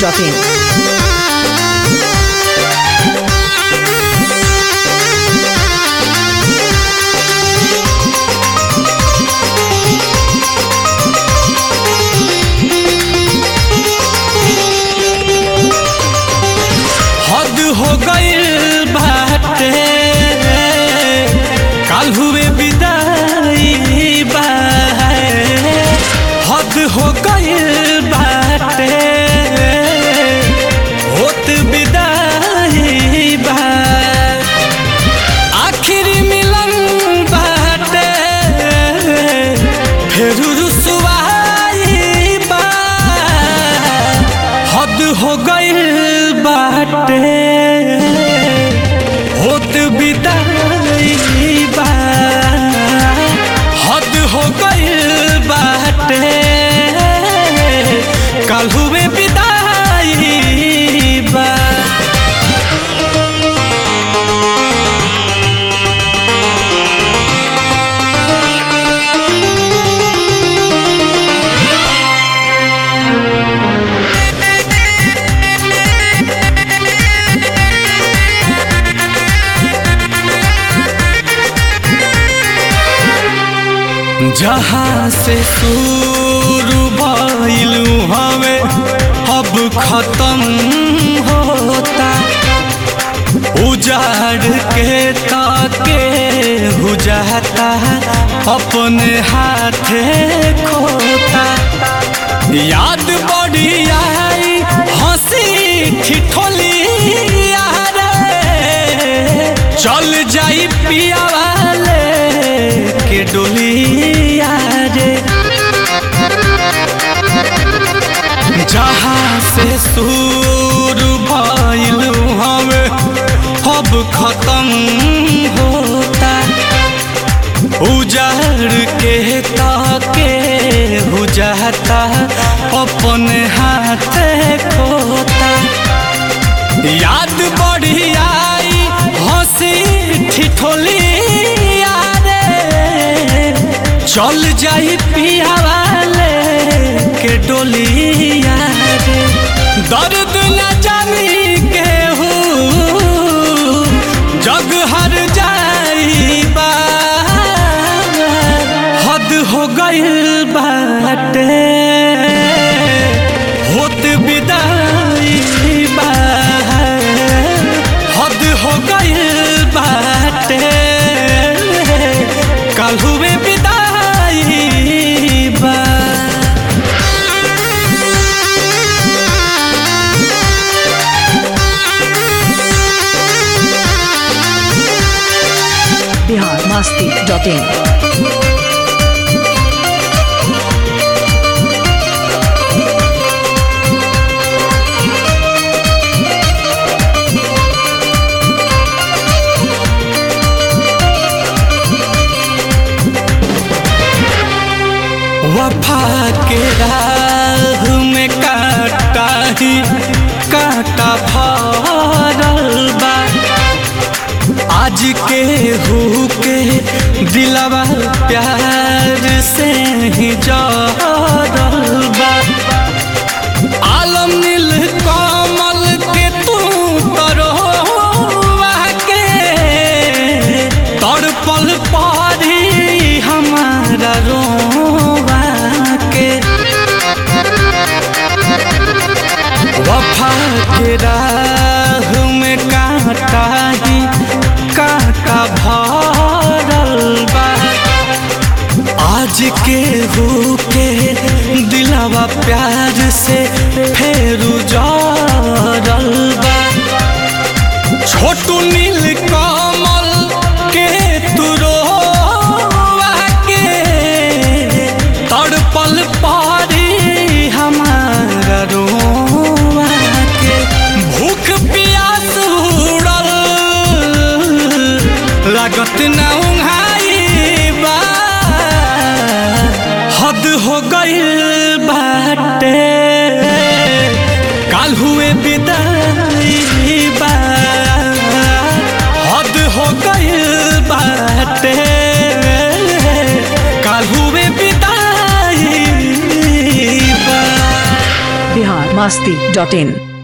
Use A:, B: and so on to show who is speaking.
A: masti.in.
B: हद हो गइल बाटे काल हुए विदाई बा हद हो गइल बाटे होत विदाई बा आखिरी मिलन बाटे फिर रुसवाई बा हद हो गइल बाटे होत विदाई बा हद हो गइल बाटे कल हुए विदाई बा जहाँ से शुरू भइलू हमें अब खत्म होता उजाड़ के ताके बुझाता अपने हाथे खोता याद बड़ी आई हंसी ठिठोली यारे चल जाई पिया वाले के डोलिया रे जहाँ से शुरू भइलू हमें अब खत्म होता उजाड़ के ताके बुझाता अपने हाथ खोता याद बड़ी आई हंसी ठिठोली यारे चल जाई पिया वाले के डोली यारे दर्द न जानी के हो जग हर जाई बा हद हो गइल बाटे होत विदाई बा हद हो गइल बाटे कल हुए विदाई बा
A: Bihar masti.in.
B: वफा के राह में काटा ही काटा भरल बा आज के हु के दिलवा प्यार से ही जरल बा आलम नील कमल के तू तरोवा के तड़पल पड़ी हमारा रोवा के वफा के राह में कांटा ही कांटा भरल बा आज के हो के दिलावा प्यार से फेरू जरल बा छोटू नील कमल के तुरोवा के तड़पल पारी हमारा रोवा के भूख प्यास उड़ल लागत ना उंघाई बा हद हो गइल बाटे काल हुए विदाई बा हद हो गइल बाटे काल हुए विदाई बा
A: बिहार मास्ती डॉट इन